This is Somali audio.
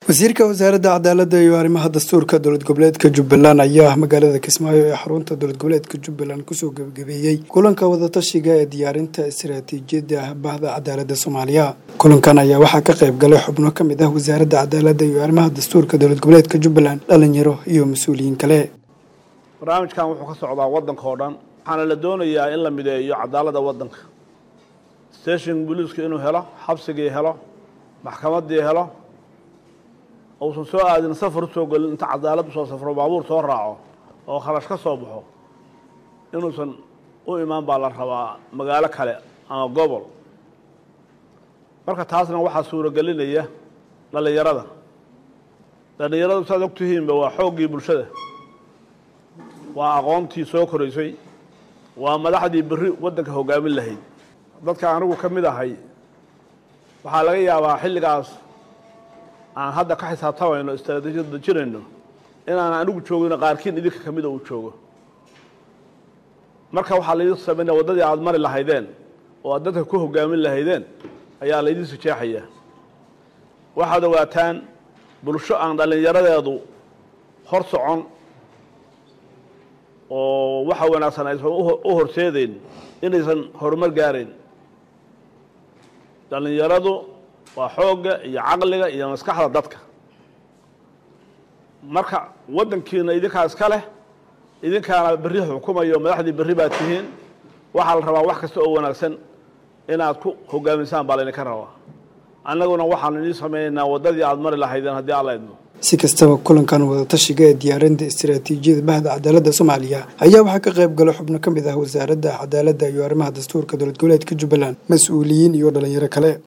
wasiirka wasaaradda cadaaladda iyo arrimaha dastuurka dowlad goboleedka jubbaland ayaa magaalada kismaayo ee xarunta dowlad goboleedka jubbaland kusoo gebagabeeyey kulanka wadatashiga ee diyaarinta istaraatiijiyadda bahda cadaaladda soomaaliya kulankan ayaa waxaa ka qayb galay xubno ka mid ah wasaaradda cadaaladda iyo arrimaha dastuurka dowlad goboleedka jubbaland dhalinyaro iyo mas-uuliyiin kale barnaamijkan wuxuu ka socdaa waddanka oo dhan waxaana la doonayaa in la mideeyo cadaaladda waddanka station booliisku inuu helo xabsigii helo maxkamaddii helo uusan soo aadin safar usoo gelin inta cadaalad usoo safro baabuur soo raaco oo kharash ka soo baxo inuusan u imaan baa la rabaa magaalo kale ama gobol marka taasna waxaa suuragelinaya dhallinyarada dhallinyaradu saad og tihiinba waa xooggii bulshada waa aqoontii soo koraysay waa madaxdii berri waddanka hoggaamin lahayd dadka anigu ka mid ahay waxaa laga yaabaa xilligaas aan hadda ka xisaabtamayno istraatiijiyad dejinayno inaan anigu joogino qaarkiin idinka ka mida uu joogo marka waxaa laydin samaynaya waddadii aada mari lahaydeen oo aad dadka ku hoggaamin lahaydeen ayaa laydin sijeexaya waxaad ogaataan bulsho aan dhallinyaradeedu hor socon oo waxa wanaagsan aysan u horseedeyn inaysan horumar gaarayn dhallinyaradu waa xoogga iyo caqliga iyo maskaxda dadka marka waddankiina idinkaa iska leh idinkaana berri xukumayo madaxdii berri baad tihiin waxaa la rabaa wax kasta oo wanaagsan inaad ku hogaamisaan baa laydinka rabaa annaguna waxaanu idiin samaynaynaa waddadii aada mari lahaydeen haddii alla idmo si kastaba kulankan wadatashiga ee diyaarinta istaraatiijiyada bahda cadaaladda soomaaliya ayaa waxaa ka qayb gala xubno ka mid ah wasaaradda cadaaladda iyo arrimaha dastuurka dowlad goboleedka jubbaland mas-uuliyiin iyo dhalinyaro kale